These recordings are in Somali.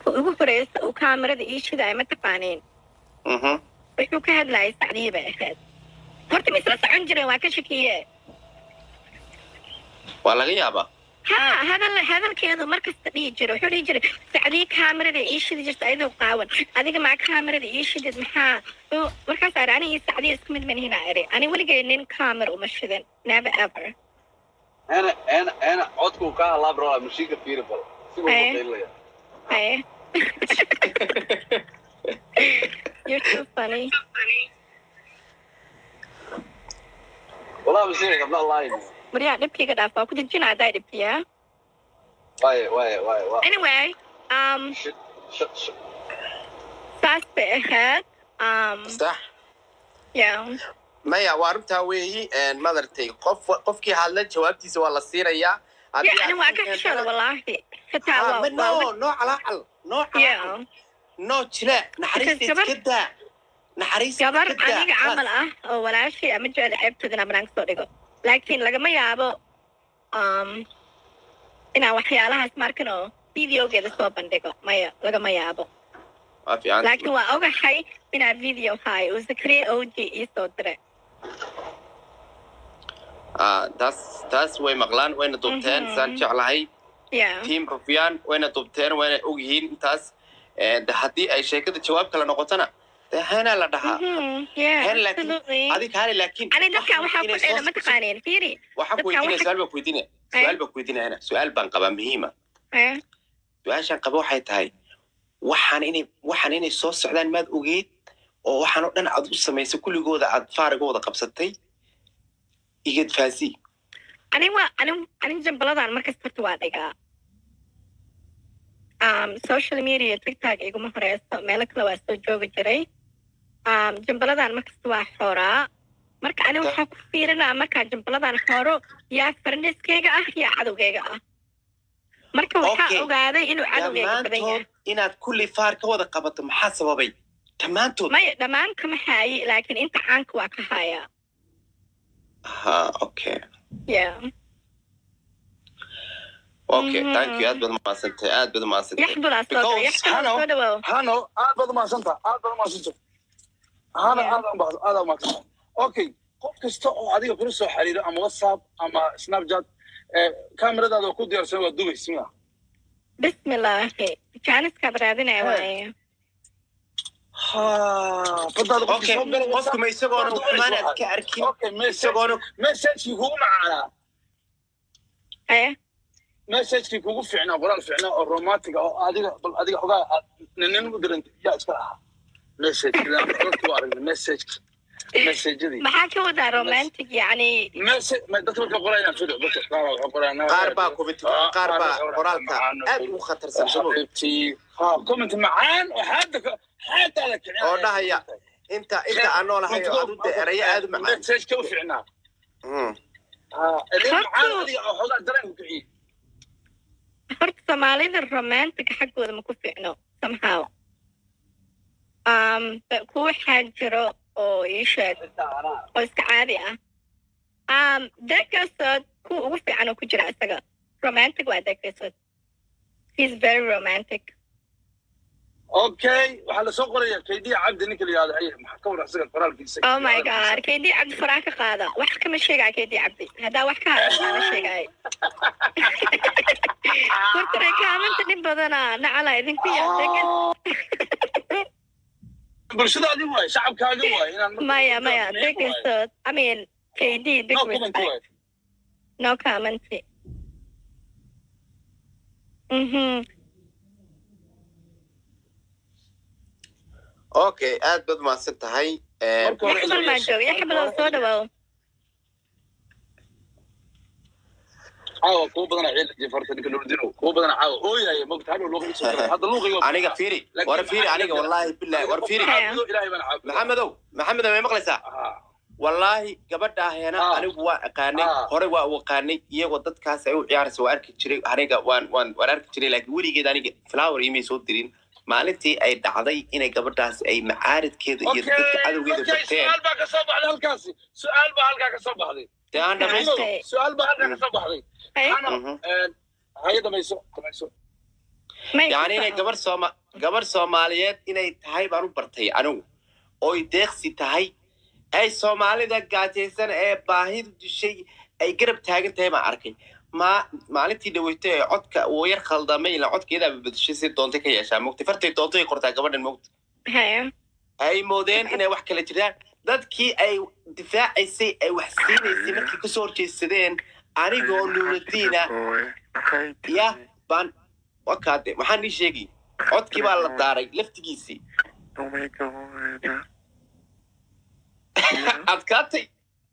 marka ugu horeysa uu kaamirada ii shidaay ma taqaaniin mhm wuxuu ka hadlayay sacdiye bay ahayd horta ma isla socon jireen waa ka shakiye waa laga yaabaa ha hadal hadalkeedu markasta dhihi jira wuxuu dhihi jiray sacdiye kaamirada ii shidi jirta ayadoo qaawan adiga maa kaamirada ii shidid maxaa Oo, markaas ari aniga iyo sacdiye isku mid manihina iri ani weligay nin kaamir uma shidan never ever انا انا انا عودكم كان الله برا مشيك في ربل إيه. Hey. You're too funny. والله بصير قبل الله يدي Mariyaa dhibkayga dhaaf waa ku dejina haddaa dhibkiya. واي واي واي واي Anyway, um, شت شت شت saas bay ahayd. Um, sax yeah. maya waa runtaa weeyi madartay qof qofkii hadla jawaabtiisa waa la siinayaa Yeah, ani waa ka xishooda wallaahi. Xitaa waa waa no noo calaacal noo calaacal Yeah. noo jile naxariista Gabar- iska daa naxariista gabar iska daa aniga camal ah oo walaashay ama jecel ceebtoodana banaanka soo dhigo. Laakiin lagama yaabo um, inaan waxyaalahaas markan oo videogeeda soo bandhigo. Maya, lagama yaabo. waa fiican laakiin waa ogahay inaa video hayo uu zakariya og ii soo diray Ah, taas taas way maqlaan wayna dubteen Mhm. saan jeclahay yeah tiam rufyaan wayna dubteen wayna ogyihiin intaas Eh, de haddii ay sheekada jawaab kale noqotona dee heenaa la dhahaa Mhm, yeah heen laakiin absolutely adig haali laakiin ani dadkan waxaa ku inay dheela soo- ma taqaaneen fiiri waxaan ku dadkan weydiinaya waxa- su-aal baan ku weydiinaya su-aal baan ku weydiinaya hena su-aal baan qabaa muhiima Eh, su-aashaan qaba waxay tahay waxaan inay waxaan inay soo socdaan maad ogeed oo waxaan oo dhan aad u samaysay kulligooda aad faarigooda qabsatay igad faasi ani waa ani ani jambaladan markasta horta waa dhigaa um, social media tiktok iguma horeyso meelo kale waa soo joogi jiray um, jambaladan markasta waa xooraa marka ani waxaa ku fiirinaa markaa jambaladan xooro yaa farniskeyga ah yaa cadowgeyga ah marka waxaa Okay. ogaaday inuu cadowgeyga badan yahay dhammaantood inaad kulli faar ka wada qabato maxaa sababay dhammaantood maya dhammaan kama haayi laakiin inta caanka waa ka hayaa ha okay yeah okay Mhm. thank you aad baad umahadsantay aad baad umahadsantay yaxbulaa soo Because- dhawo yaxbulaa Hello. soo dhawow هانو هذا بدو ما سنتا هذا بدو ما سنتا هذا Yeah. هذا ما هذا ما سنتا اوكي qof kasta oo adiga kula soo xiriiro ama whatsapp ama snapchat kameradaada ku diyaarsan waa dubaysa miya bismillaahi jaaniskaad raadinaya waaye ha badaada qofka okay soo gala qofku ma isagoona xumaan aad ka arkin okay message isagoona messagekii kugu macaanaa haye messagekii kugu fiicnaa qoraal fiicnaa oo romantic ah oo adiga bal adiga xogaa aad nin u dirantay yaa iska lahaa message dadku waa aragnay message messagedii maxaa ka wadaa romantic yacni message ma dadka marka qorayaan fido dadka qaar waxay qorayaan qaar baa kubit qaar baa qoraalka aad ugu khatarsan sabo ha comment macaan oo xaada xaadaada kicin oo dhahaya inta inta aan noolahay oo aad u de erayo aad u macaan message ka u fiicnaa Mm. ha erey macaan adiga oo xogaa dareen ku kiciye horta soomaalida romantic xaggooda ma ku fiicno somehow um, ba- kuwa waxaa jiro oo ii sheeg oo iska caadi ah um, degasood kuwa ugu fiican oo ku jira isaga romantic waa degasood he's very romantic okay waxaa lasoo qoraya kaydiya cabdi ninka la yihahdo ay maxaa ka war isaga qoraalkiisa oh my god keydii cabdi faraa ka qaada wax kama sheegaya keydii cabdi haddaa wax ka hadla ana sheegaya hortare kaamanta dhib badana nacala idinku yaa bulshadaadi waay shacabkaagi waay inaan marka- maya maya Maya waay. degasood i mean keydii big No comment respect waay. no comment mhm okay aad baad umahadsan tahay Eh, Marka hore yaxbal maa jooga yaxbal soo dhawow caawa kuwa badana ciil jifarta ninka nuurdino kuwa badana caawa ooyaya mogta hadhow luuqa isoo galay hadda luuqayga aniga fiiri war fiiri aniga wallahi billahi war fiiri Haya. ilaahay baan caabudo maxamedow maxamedow may maqlaysaa Ah, wallaahi gabadha heena Ah. anigu waa aqaanay Ah. hore waa u aqaanay iyagoo dadkaas ay u ciyaaraysa waa arki jiray aniga waan waan waan arki jiray laakiin weligeed aniga flower imay soo dirin maalintii ay dhacday inay gabadhaas ay macaaridkeeda iyo okay, dadka cadowgeeda okay, barteen su'aal baa ka soo baxday halkaasi su'aal baa halkaa ka soo baxday dee aan dhamaysto Okay. su'aal baa halkaa ka soo baxday Haye. Hano, Mhm. eh, haye dhamayso dhamayso May yani inay ku gabar sooma gabar soomaaliyeed inay tahay baan u bartay anigu oy deeqsi tahay ay soomaalida gaajaysan ee baahidu dishay ay garab taagan tahay baan arkay ma maalintii dhaweyto ee codka uu yar khaldamay ila codkeedaa bedeshay si doontay ka yeeshaa mogta fartay doontay qortaa gabadhan mogta haya ay moodeen inay wax kala jiraan dadkii ay difaacaysay ay wax siinaysay markay kasoo horjeedsadeen anigoo nuuradiina ya baan wakaade waxaan ii sheegi codkii baa la daaray laftigiisii adkaatay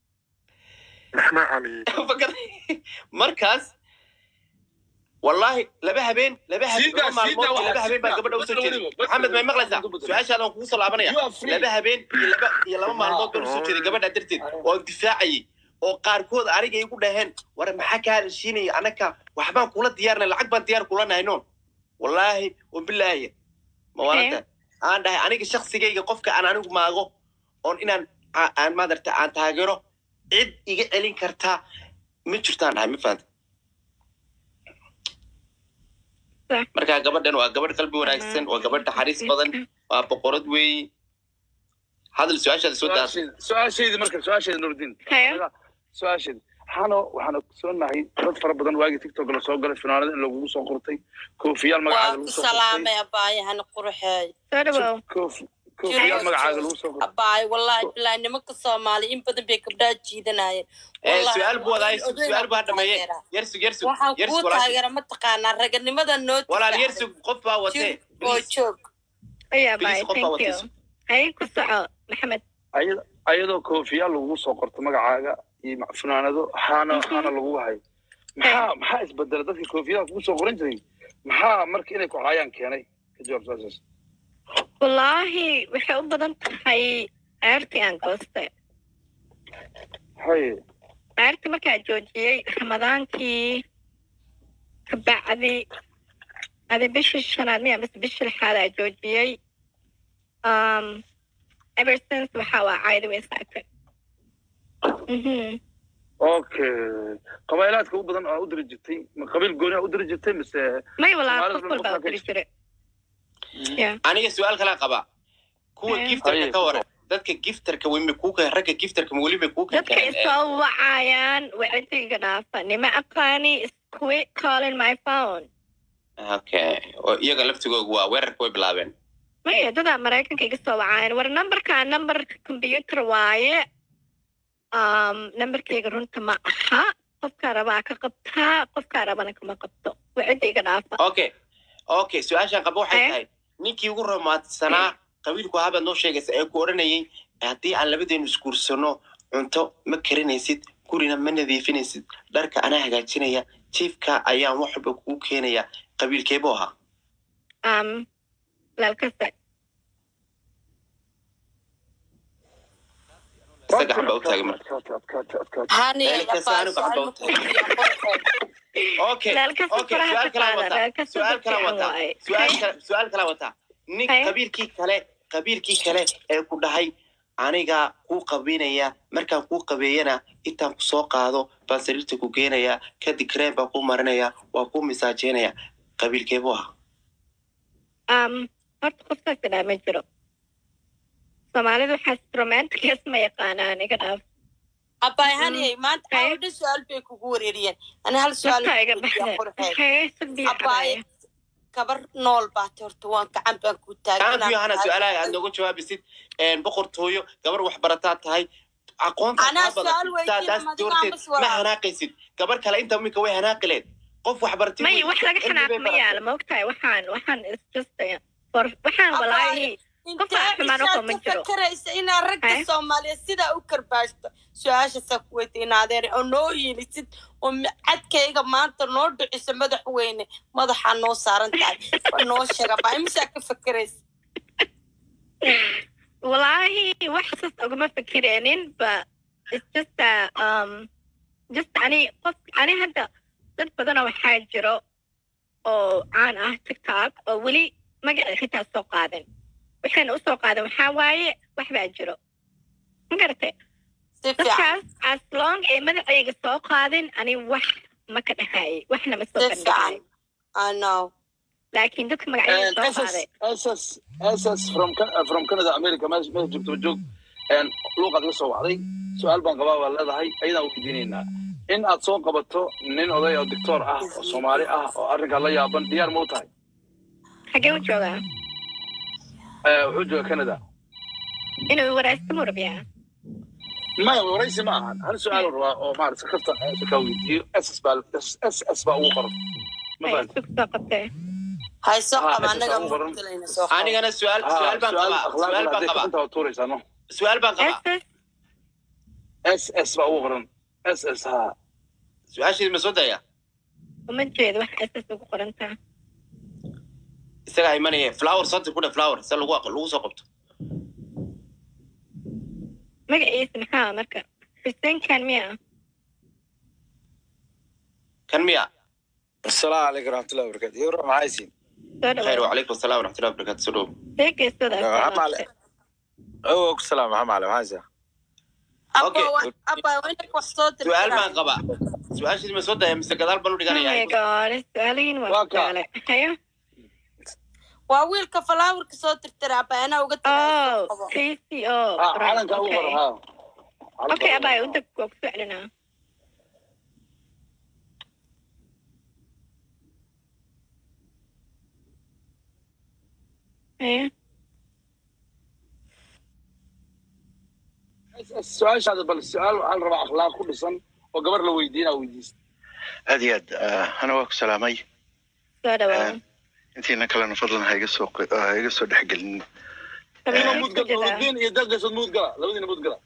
markaas wallahi laba habeen laba habeen Siida, laba maalmood siida, iyo laba habeen baa siida. gabadha usoo jeeday Weliba, maxamed may maqlaysaa weliba. su-aashaadaan kugu soo laabanaya You are free. laba habeen iyo laba iyo laba maalmood baan usoo jeeday gabadha darteed oo difaacayay oo qaarkood aniga igu dhaheen war maxaa kaa heshiinaya anaka waxbaan kula diyaarnay lacag baan diyaar kula nahay noon wallaahi wabilaahi ma waranta aan dhahay aniga shaksigayga qofka aan anigu maago oon inaan a- aan maadarta aan taageero cid iga celin kartaa ma jirtaan dhahay ma fahanta Sax. marka gabadhan waa gabadh qalbi wanaagsan waa gabadh naxariis badan waa boqorad weeye hadal su-aashaada soo daasa su-aasheedi su-aasheedi marka su-aasheedi nuruddin haya su-aasheedi waxaana waxaana soonahay dad fara badan waagii tiktok la soo galay finaanada in lagugu soo qortay koofiyaal magacaaga waa lagu ku soo qortay salaamay abaayahana quruxeey soo dhawow Koof- koofiyaal magacaaga lagu soo qortay abaay wallahi bilahi nimanka soomaali in badan bay gabdhaha jiidanayeen Eh, Wallahi, su-aal buu wadaa oday- oday su-aal buu baan hadhameeye taageeraa. yersug yersug waxaan kuu yersug walaal taageera mataqaanaa raganimada noo walaal difaaca. yersug qof baa watee jir oo joog aya Please, bye qof baa thank you watiso. haya ku soco maxamed Ayada- ayadoo koofiyaal lagugu soo qorto magacaaga iyo ma- finaanado haana Mhm. haana lagu hayo maxaa maxaa isbedela dadka koofiyadaha kugu soo qoran jiray maxaa marka inay ku haayaan keenay ka jawaab su-aashaas wallaahi waxay u badan tahay ceertii aan goostay haye ceertii markaa joojiyey ramadaankii kabacdi adi bishii shanaad miya mise bishii lixaad aa joojiyey um, ever since waxa waa caadi way saagtay Mhm. okay qabaylaadka u badan aa u diri jirtay ma qabiil gooni aa u diri jirtay mise may walaa Soomaalida qof walbaa u diri jiray aniga su-aal kalaa qabaa kuwa Eh. giftarka Haye. ka waran dadka giftarka wemi kuuka ragga giftarka ma weli bay kuu dadka keeneen isoo wacayaan wacdiga dhaafa nima aqaani is quit calling my phone okay oo iyaga laftigoogu waa weerarka way bilaabeen maya dadaa maraykanka iga soo wacaayan war numberkaa number computer waaye um, numberkayga runta ma aha qofkaa rabaa ka qabtaa qofkaa rabana kama qabto wacida iga dhaafa okay okay su-aashaan qaba waxay Eh? tahay ninkii ugu romaadsanaa qabiilku habaad noo sheegaysa ee ku odhanayay haddii aan labadeenu isguursano cunto ma karinaysid gurina ma nadiifinaysid dharka anaa hagaajinaya jiifka ayaan wax walba kugu keenaya qabiilkeebuu ahaa um, lalkasa isaga gacan baa u taagay marka hani Meel kasta abaay anigu gacan baa u su-aal ma quruxeey okay lalkasa okay faraha su-aal ka kalaa qaada wataa lalkasa su-aal kalaa fiican wataa waaye su-aal kala su-aal kalaa wataa nin Haye. qabiilkii kale qabiilkii kale ee ku dhahay anigaa kuu qabiinaya markaan kuu qabeeyana intaan ku soo qaado baan sariirta ku geenaya kadib kreen baan kuu marinaya waa kuu misaajeynaya qabiilkeebuu ahaa um, horta qofkaas idhaa ma jiro soomaalida waxaas romanticas ma yaqaanaan iga dhaaf abaay hani maanta Haye. awdha su-aal bay kugu wareeriyeen ani hal su-aal dadka iga weydiiyaa baxda quruxeey Hee, si biyo abaay cabaya. gabar nool baate horta waan gacan baan ku gacanku hana su-aalaha aad nooga jawaabisid boqortooyo gabar wax barataa tahay aqoonta Anaa kaa badan. su'aal weydiin, Saa- taas ama adiga doorteed ama su'aal. ma hanaaqaysid gabar kale inta minka way hanaaqileed qof wax baratay may wey. wax laga Cilmi bay xanaaq ma baratay. yaalo ma ogtahay waxaan waxaan is just uh, for waxaan walaahi Qof aan xumaan u qaban intee jiro. fakaraysa inaad ragga Haye. soomaaliyeed sidaa u karbaashto su-aashaasaa ku weydiinaadeer oo noo yeelisid oo mi- cadkayga maanta noo dhiciso madaxweyne madaxaa noo saaran tahay waa noo sheega baa imisaa ka fakaraysa walaahi wax saas ugama fikireenin but it's just uh, um just ani qof ani hadda dad badana waxaa jiro oo caan ah tiktok oo weli magaca xitaa soo qaadan waxayna usoo qaadan waxaa waaye wax baa jiro ma garatay si fiican dadkaas as long ee magacayga soo qaadin ani wax ma ka dhahaayay waxna ma soo si bandhigay fiican i know laakiin dadka magacyada soo qaaday ss ss from Ca- from canada america meesha meesha joogto ma joog een, luuqaad iga soo wacday su-aal baan qabaa baa leedahay ayadaan weydiinaynaa in aad soo qabato nin oday oo doctor ah oo soomaali ah oo arrinkaa la yaaban diyaar ma u tahay xagee u joogaa Eh, wuxuu jooga canada inuu waraysto mu rabiyaa maya waraysi ma ahan hal su-aal rabaa oo maarata kafta kaa weydiiyo ss baa ss baa ugu qoran ma Ay, fahanti isku soo qabtee hayso Ah, qaba meesha anaga soo qoran. muqdilayna soo qaba anigana su-aal su-aal baan qabaa su-aal baan qabaa intaa tuuraysaa no su-aal baan qabaa ss ss baa ugu qoran ss ha su-aasheedi ma soo daya uma jeedo wax ss ugu qorantaa isagaa imanaya flower sonti ku dhe flower se lagu lagu soo qabto magaciisa maxaa marka xuseen kan miya kan miya السلام عليكم ورحمة الله وبركاته يورو معايسين soo khayr dhawaad wacalaykum asalaam waraxmatullahi wabarakatu soo dhow see geesooda محمد علي أو السلام محمد علي معايسة abba Okay. wa- abba waa inay wax soo su-aal baan dirtiraan qabaa su-aasheedi ma soo daya mise gadaal baan u Oh my dhiganaya god su-aalihiin waa Waa ka. su'aale hayo waa wiilka falaawarka soo tirtira abba anaa uga oh qabo casey oh Ah, right, calanka ugu okay. qoran ha okay abay u deg waa ku soclinaa hayo su-aashaada bal su-aal waxaa la rabaa akhlaaq ku dhisan oo gabar la weydiina weydiista aad iyo aad ah, ana waa ku salaamay soo dhawaad intiina kalena fadlan ha iga soo qi- ha iga soo dhexgelin Qabiilka Ima isku mudgal jedaa. nuruddin iyo dalgasad mudgala labadiina mudgala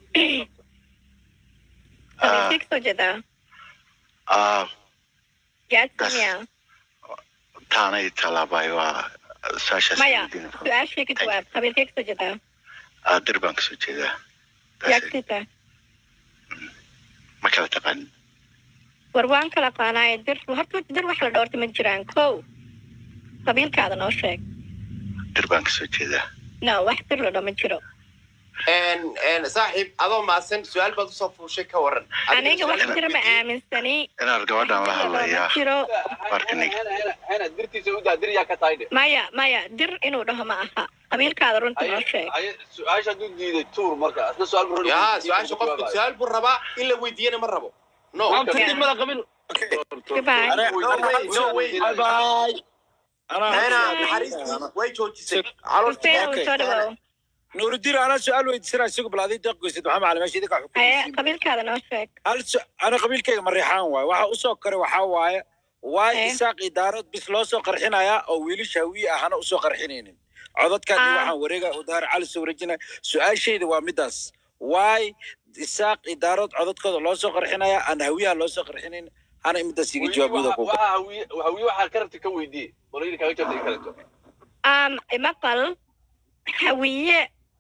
Qabiilka isku jedaa. Ah, Gaadsi Das- miya taanay talaabay waa saashaas maya weydiin. su-aashii ka jawaab qabiilka isku jedaa Ah, dir baan kasoo jeedaa Taas- yaagsita ma kala taqaanin war waan kala qaanaay dir horta dir wax la dhoorta ma jiraan kow qabiilkaada noo sheeg dir baan kasoo jeedaa no wax dir la dhoo ma jiro En- en, saaxiib adoo maasan su-aal baad usoo fuushay ka waran aniga wax jira ma aaminsani inaad gabadhan la ma hadlayaa jiro Markaniga. hena dirtiisa udaa dir yaa ka tahay dhe maya maya dir inuu dhaho ma aha qabiilkaada runta noo sheeg su-aasha hadduu diiday tuur marka isla su-aal buu ya su-aasha qofku su-aal buu rabaa in la weydiiyana ma rabo no maanta Yeah. degmada qabiil Goodbye. no way no way bye bye Nena, أنا naxariistii way joojisay Hussein uu soo dhawow نور الدين أنا سؤال ويدسنا سوق بلادي دق قصد محمد علي ماشي ذيك haye حكومة qabiilkaada noo sheeg هل س... أنا قبيل كي مريحان واي waxa usoo kare waxaa waaye waay Eh. isaaq idaarad bis loo soo qarxinayaa oo wiilasha hawiye ahana usoo qarxinaynin codadkan iyo Ah. waxaan wareega udaar cali soo wareejinaya su-aashayda waa midaas waay isaaq idaarad codadkooda loo soo qarxinayaa aan hawiyaha loo soo qarxinayn hana imidaas iga jawaabooda ku hawiye waxaa ka rabta ka weydiye qolayda kaaga jaabta kaleto um maqal hawiye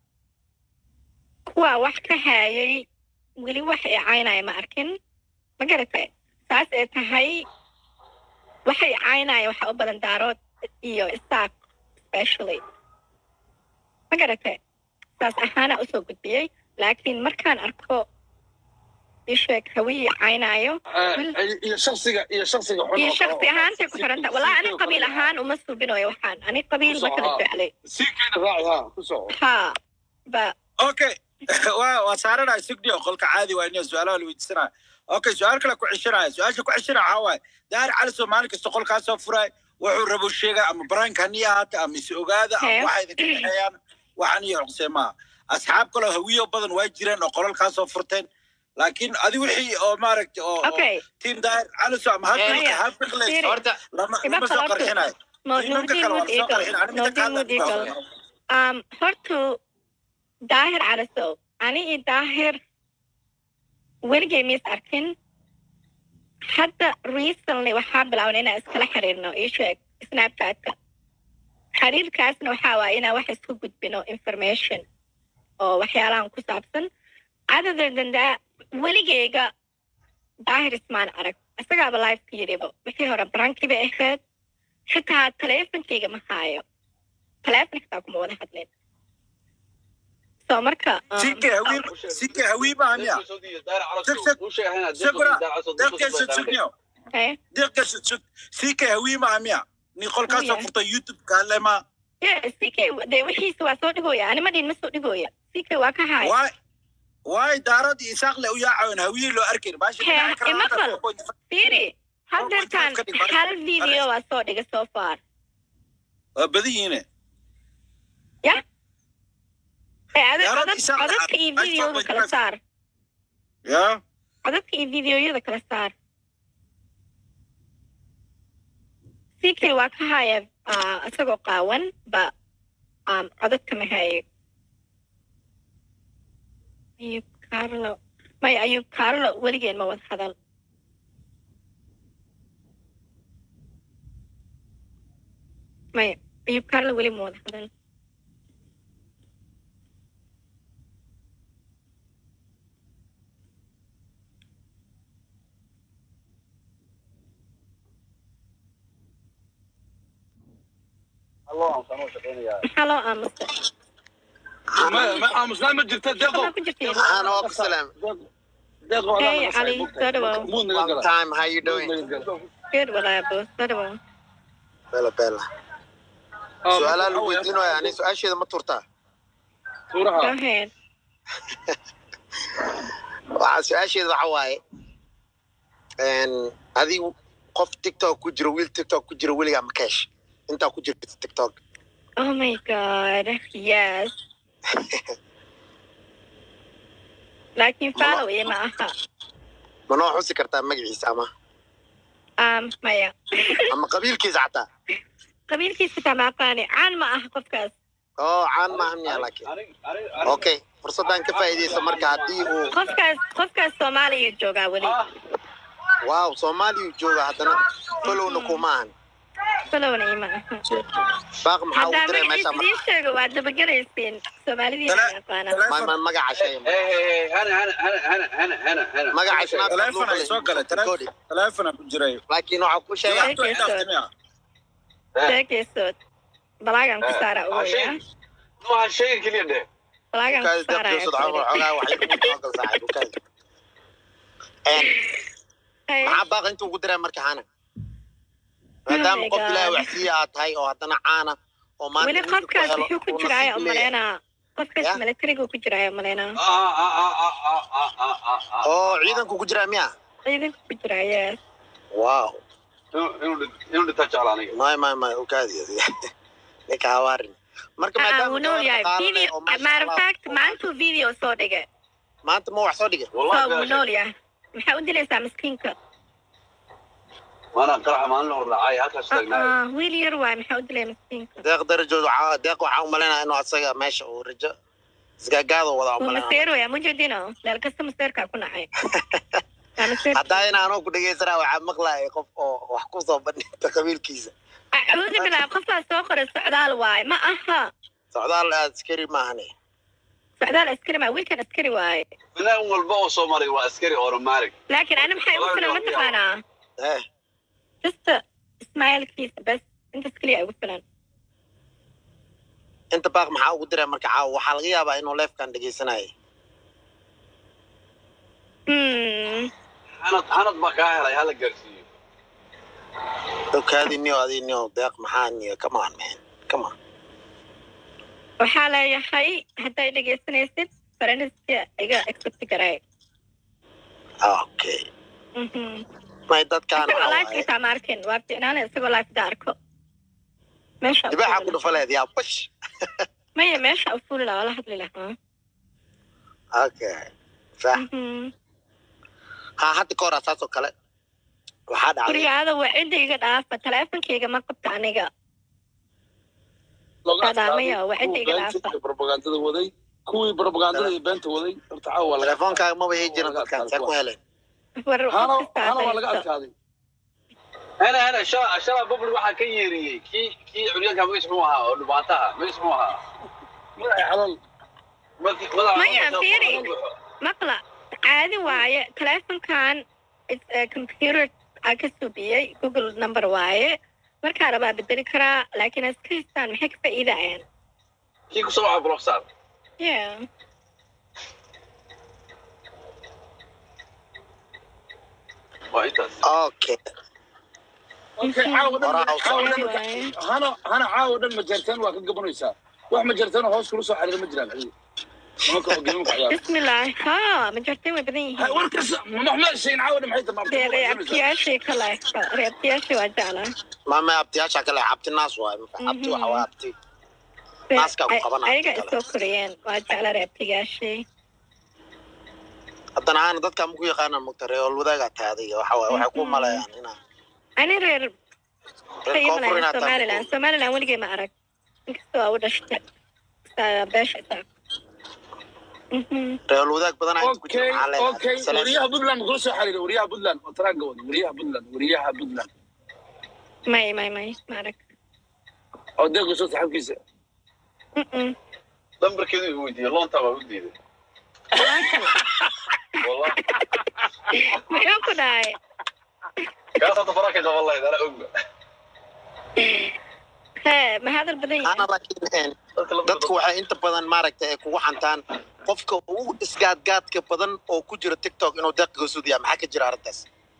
kuwa wax ka haayay weli wax i caynaya ma arkin ma garatay saas ay tahay waxay caynaya waxa u badan daarood iyo isaaq especially ma garatay saas ahaana usoo gudbiyey laakiin markaan arko isheeg hawiye caynayo iyo shaksiga iyo shaksiga xun iyo oo- shaksi ahaantay ku xiranta walaa ani si- qabiil ahaan uma subinayo waxaan ani qabiil ma kala jeclay si keena raaci ha ku soco ha ba okay waa waa saaranaya sugniyo qolka caadi waa inay su-aalaha la weydiisanaya okay su-aal kale ku ceshanaya su-aasha ku ceshanaya waxaa waaye daari cali soo maalin kasta qolkaa soo furay wuxuu rabo sheega ama baraanka hanii ahaata ama is ogaada ama Hee. waxa idinka dhexeeyaan waxaan iyo xuqsee maaha asxaab kaloo hawiyo badan waa jireen oo qolalkaa soo furteen laakiin adi wixii oo maaragta oo oo okay tiim daahir cali soo ama Maya, habilka habilka Siri. horta lama Ima lama soo qalabto. qarxinayo Mo- tiimanka Nuruddin kale waa Wood lasoo Eagle. qarxin aniga Nuruddin Wood Eagle. um hortu daahir calisow ani iyo daahir weligay mis arkin hadda recently waxaa bilaaban inaan iskala xiriirno ii sheeg snapchatka xiriirkaasna waxaa waaya inaan wax isku gudbino information oo waxyaalahan ku saabsan other than that weligeyga daahir ismaan arag isagaaba lifeka yidhiba wixii hore barankii bay ahayd xitaa teleefonkeyga ma haayo teleefon xitaa kuma wada hadlin so marka um, sinka hawiib sinka hawiib maaha miya deeqeesa sugniyo eh, deeqeesa sug sinka hawiib maaha miya ni qolkaasoo Hooya. furta youtube kaalema yes ck dee wixiisa waa soo dhigooya anima dhin ma soo dhigooya ck waa ka haaya waay waay daarad iyo isaaq le u yaacayn hawiye loo arkayn baasha Hee, dhinaca kale ima hadda qal. 4.5 fiiri haddeertaan ka dhig, bari. hal video waa soo dhiga so far waa badan yihiine ya ee ade- Yaarad codad- isaaq codadka lacag, iyo lacag videoda four point kala five. saar ya codadka iyo videoyada kala saar ck waa ka haya ah, isagoo qaawan ba um, codadka ma hayo ayub carlo maya ayub carlo weligeen ma wada hadal maya ayub carlo weli ma wada hadal maxaa loo aamusta ما ما aamusnaan ma jirta deeqo waxaa ku jirtiin Hana waa ku salaam. deeqo Hey, Ali, soo dhawow. muud naga Long gala time. How you doing? good walaabo soo dhawow Bella Bella. Su'aalaha lagu weydiinayo ani su'aasheeda ma turtaa. go tuuraha ahead Waxaa su'aasheeda waxa waaye een adigu qof TikTok ku jiro wiil TikTok ku jiro weligaa ma cash intaa ku jirta TikTok. oh my god yes laakiin follow iyo ma aha Ma noo xusi kartaa magaciisa ama um, maya ama qabiilkiisa xataa. qabiilkiisa taa ma aqaani caan ma aha qofkaas Oo caan maahan miyaa laakiin. Okay, fursaddan ka faa'iidaysa marka haddii uu qofkaas qofkaas soomaaliya joogaa weli waaw Soomaaliya jooga haddana followna kuma ahan. followna iyo ma aha Baaq maxaa ugu haddaa diray meesha magaciisa idiin sheego waad dabagelaysiin soomaalidii ma yaqaanaa ma ma magaca shay magaca shanaad teleefon ay soo galay teleefona ku jiray laakiin waxaa ku sheegaa jawaabtu ay dhaaftimiya sheekaysood balaagan ku saara ugoya balaagan ku saara maxaa baaq intuu ku diray marka hana maadaama qof ilaahay wax siiya aad tahay oo haddana caana oo maanta weli wiilka ku qofkaas helo, wuxuu ku uu jiraayo nasiib leeyahay. umaleynaa qofkaas Ya? milatarigu ku jiraayo umaleynaa oo ciidanku ku jiraa miya ciidanku ku jiraaye wow may may may ukaadi ninka hawaarin marka aa maadaama wuu nool gabar yahay dhaqaale leh video oo maasha matter of Allah- fact maantuu video soo dhigay maanta ma wax soo dhigay so wuu nool yahay maxaa u dilaysaa miskiinka Ah, wiil yar waay maxaa u dilay miskiinka deeq darajoodu waxaa- deeq waxaa umalaynaya inuu asaga meesha uu rajo isgaagaado wada wuu umalaynaya maseeroya mujedino meel kasta maseerkaa ku nacay Waa maseer- haddaa in anoo ku dhegeysanaa waxaa maqlaaya qof oo wax ku soo bandhigta qabiilkiisa acuudu bilaa qofaa soo qoray socdaal waaye ma aha socdaal askari maahane socdaal askari maa wiilkan askari waaye walba oo soo maray waa askari automatic laakiin ani maxay ugu filan mataqaanaa eh jasta ismailkiisa bes intaas keliya ugu filan inta baaq maxaa ugu diray marka caawa waxaa laga yaabaa inuu leefkan dhegeysanayay Hmm. hanad hanad baa kaa helay hala gaarsiiyo okaadi niyo adi niyo deeq maxaa niyo come on man come on waxaa leeyahay hadday dhegeysanaysid faranska iga accept garay okay Mhm. may dadkaan isagoo waxaa live waaye xitaa ma arkin waa ficnaana isagoo live da arko meesha u dibaaxa fuuli ku dhufa leed yaa bash lahaa. maya meesha u fuuli lahaa wala hadli lahaa okay sax Mhm. ha hadda ka hor saas oo kale waxaa dhacday gurigaada waa cidda iga dhaafa teleefonkayga ma qabta aniga Salaamaya, waa cidda iga dhaafa. propagandada waday kuwii propagandada iyo beenta waday horta caawa waa laga telefoonkaaga maba hei jirin dadkaan see ku heleen war hana qof kastaa hana waa laga haysto. adkaaday hana hana shala shala public waxaa ka yeeriyey kii kii curyaanka magaciis muxuu ahaa oo dhubaataha magaciis muxuu ahaa magaca xalal Markii- madaxa Maya, madaxa- fiiri. madaxa- maqla caadi waaye teleefonkan is- eh, computer aa ka subiyey google number waaye markaa rabaa bedeli karaa laakiin iska haystaan maxay ka faa'iidayaan kii kusoo waxa block saar yeah waa intaas okay okay caawa dhan Horaa u caawa dhan socda. marka- hana hana caawa dhan majartan waa ka gabanaysaa wax majartan hoos kula soo xariira ma jiraan adiga nimanka oo geemanka ciyaara bismillah ha ma jartay way badan Ha, yihiin warkaas maxma sheegin caawa dhan maxay tamaa dee reabtiyaashii kale reabtiyaashii waa jeclaa maama abtiyaasha kale abti naas waay abti waxa waa abti Naaska ku qabanaya ayaga kale. isoo koriyeen waa jeclaa reabtiyaashii haddana aana dadka maku yaqaana mugta reer wadaagaa tahay adiga waxa waay waxay ku maleeyaan inaa ani reer reer koonfur inaad tahay somaliland somaliland weligay ma arag inkastoo waa u dhashtay Saa- beesha isaa Mhm. reer wadaag badan ayaa ku jira okay maxaa leedahay? okay Salaam. wariyaha puntland ma kula soo xariira wariyaha puntland oo taraanga wada wariyaha puntland wariyaha puntland may may may ma arag oo deeqa soo saxabkiisa Mhm. lambarkeedu igu weydiiyey loontaa waa u diiday wallah muxuu ku dhahay kaas hadda faraha ka qaban lahayd ana ogba hee ma hadal badan ana yahay laakiin een, dadka lambarka dadku waxay inta badan maaragta ay kugu xantaan qofka ugu isgaadgaadka badan oo ku jira tiktok inuu deeqiga sudiyaa maxaa ka jira arrintaas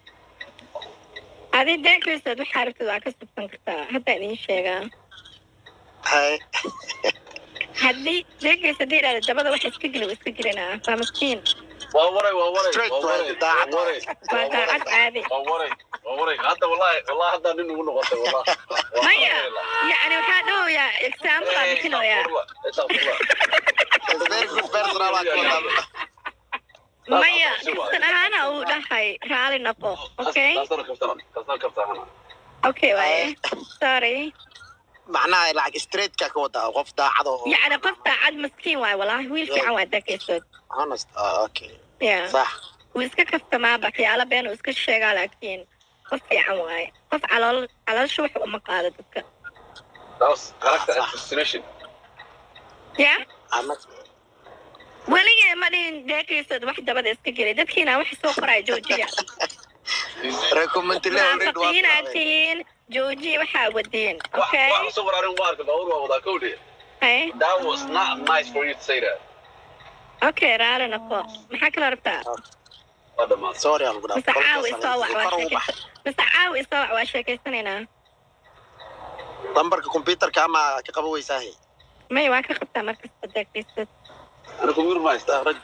adi deeqiisaad waxaa rabtid waa ka subsan kartaa hadda idiin sheegaa hay haddii deeqiisa haddii idhahda dabada waxa iska geli waa iska gelinaa waa maskiin waa waray waa waray Straight waa waray way, daacad waa waray waa daacad caadi waa waray waa waray hadda wallahi wallahi hadda nin ugu noqotay wallah Waa maya waray. yacni waxaa dhahoyaa example aa bixinoyaa Astaghfirullah, astaghfirullah. very good personal aad ku wadaa. maya xistan ahaana uu dhahay raali noqo okay Taasana kabtana, taasana kabtana. okay waaye sorry macnaha lacag straightka ka wadaa qof daacad oo yacni qof daacad maskiin waaye walaahi wiil fiican waa deeqiisood honest ah okay ya sax wuu iska kastamaa waxyaalo been uu iska sheegaa laakiin qof fiican waaye qof calool caloosha wax uma qaado dadka That was character assassination. ya ama weligee ma dhihin deeqiisood wax dabada iska gelay dadkiina wax soo qoraya joojiya recommend le already waa munafiqiinaad tihiin joojiya waxaa wadiin Wax- okay wax soo qoraarin waa arkay, baabuur waa wadaa kowdhe. Hey, That was not nice for you to say that. okay raali noqo maxaa kala rabtaa Waa dhammaatay. sorry aan gudaa mise caawi isoo wac waa sheekay mise caawi isoo wac waa sheekaysanaynaa lambarka computerka ama ka qaba weysaahe may waa ka qabtaa markasta deeqiisood Ana kumir ma haystaa. rag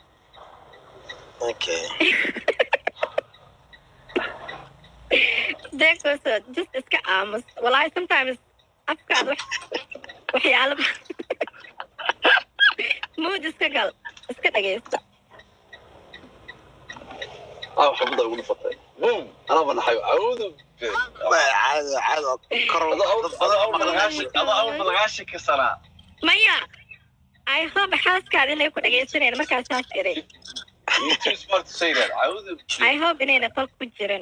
okay deeqiisood just iska aamus walaahi sometimes afkaad wax waxyaalo mood iska gal iska dhagaysta Ah, waxa buda ugu dhufatay. Boom! Anaa ba naxay. Awoodu. caado caado kor Ada awl- dad ada awl badan malagaashi- ada awl malagaashi ka sanaa. maya i hope xaaskaada inay ku dhagaysanayaan markaas saas iray You too smart to say that. Awoodu. i hope inayna qol ku jirin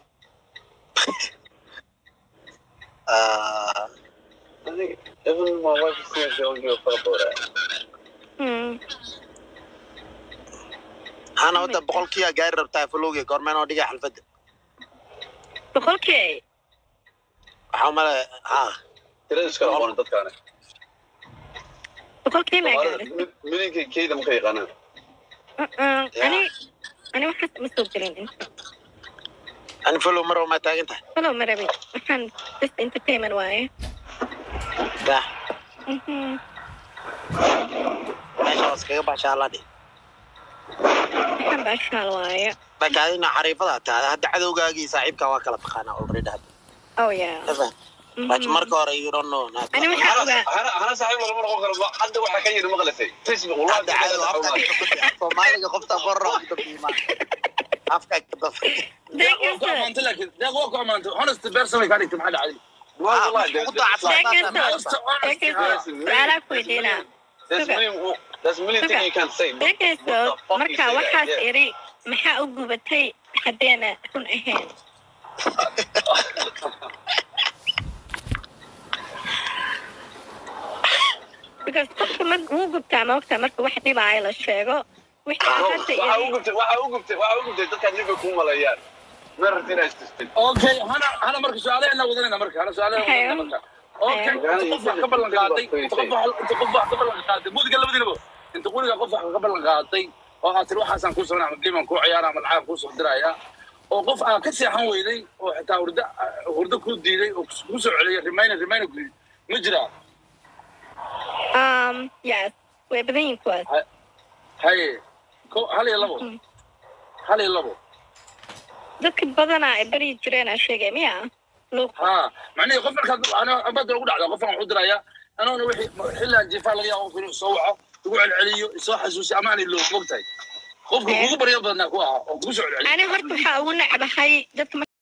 Ah, I think even my wife is saying she don't give a fuck about that. Hmm. hana wadda boqolkiiya gaari rabtaa falowge goormeen oo dhiga xalfadda boqolkii waxaa umale ha Tirada iskala qoran dadkaani. boqolkii ma Soomaalida gaadhay mid- midinka keyda ma ka yaqaanaan. Uh-uh. ani ani waxaas ma soo gelin inta ani falow mar maa taagan tahay falow ma rabin waxaan just entertainment waaye dah Mhm. meesha waa iskaga baashaa alladhi waxaan baashaal waaye marka adina xariifada tahay hadda cadowgaagii saaxiibkaa waa kala taqaanaa already hadda oh yeah Evan, laakiin Mhm. marka hore you don't know not ani waxaa Hana- ogaa hana- hana saaxiib lagama noqon karo. Ma- hadda waxaa ka yidhi maqlaysay. Facebook, wallahi hadda cadow afka wallahi. ka kutay soomaaliga qofta borro ka biima afka ka daf deeq waa ku amaantay laakiin deeq waa ku amaantay honest person way kaa dhigtay maxaa dhacday Wallahi, wallahi, ugu there's- daacadsan Deeqiiso. Honest, honest. deeqiiso su-aalaa ku weydiinaa there's Sugar. million- there's million Sugar. things you can't say. deeqiiso What the fuck you marka say that? waxaas Yeah. iri maxaa u gubatay haddeena run ahayn because qofka mar wuu gubtaa maogtaa marka wax dhibaayo la sheego wixii No, hadda waxaa u iri gubtay- waxaa u gubtay- waxaa u gubtay dadka ninka kuu maleeyaan. Ma rabtid inaad istustid. okay hana hana marka su-aalaheena wadanayna marka hana su-aalaheena wadanayna marka okay inta qof wax ka ballan qaaday inta qof wax inta qof wax ka ballan qaaday mudiga labadiinaba inta quriga qof wax ka ballan qaaday oo aad tiri waxaasaan kuu sameynaa ama game aan kuu ciyaara ama lacag kuu soo diraya oo qof aan ka seexan weyday oo xitaa hurdo hurdo ku diiday oo ku soo celiyay reminder reminder ku yidhi ma jiraa um yes way badan yihiin kuwaas haye ko hal iyo labo Mm. hal iyo labo dadka badanaa ay baryi jireen aa sheegay miya luuq ha macnihii qof markaad abada ugu dhacda qofkan waxu diraya anoona wixii xillaan jiifaa laga yaaba qof inuu soo waco igu celceliyo isoo xasuusi ama aanay loo mogtahay qofka kugu baryo badnaa ku ahaa oo kugu soo celceliyo ani horta waxaa ugu necbahay dadka